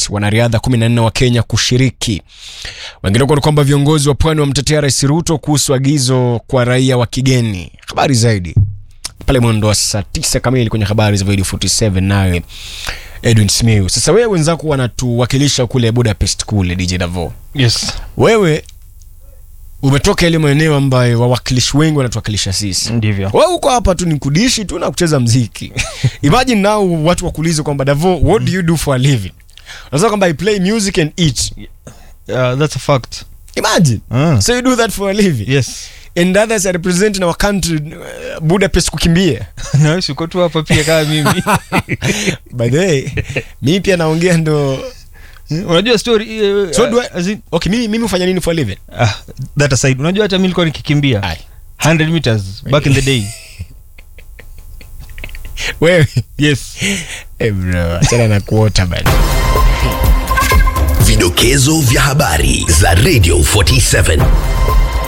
Budapest, wanariadha 14 wa Kenya kushiriki. Wengine ni kwamba viongozi wa pwani wamtetea Rais Ruto kuhusu agizo kwa raia wa kigeni. Habari zaidi pale mwendo wa saa 9 kamili kwenye habari za Radio 47 naye Edwin Simiyu. Sasa wewe wenzako wanatuwakilisha kule Budapest kule DJ Davo. Yes. Wewe umetoka ile maeneo ambayo wawakilishi wengi wanatuwakilisha sisi. Ndivyo. Wewe uko hapa tu ni kudishi tu na kucheza mziki. Imagine now watu wakuulize kwamba Davo, what do you do for a living? Unasema kwamba I play music and eat. Uh, that's a fact. Imagine. Ah. So you do that for a living. Yes. And others are representing our country uh, Budapest kukimbia. Na wewe uko tu hapa pia kama mimi. By the way, mimi pia naongea ndo Unajua story uh, So do I- as in, Okay, mimi mimi hufanya nini for a living? ah, that aside. Unajua hata mimi nilikuwa nikikimbia Ai. 100 meters back in the day. Wewe. Yes. Eh bro, achana na kuota bana. Vidokezo vya habari za Radio 47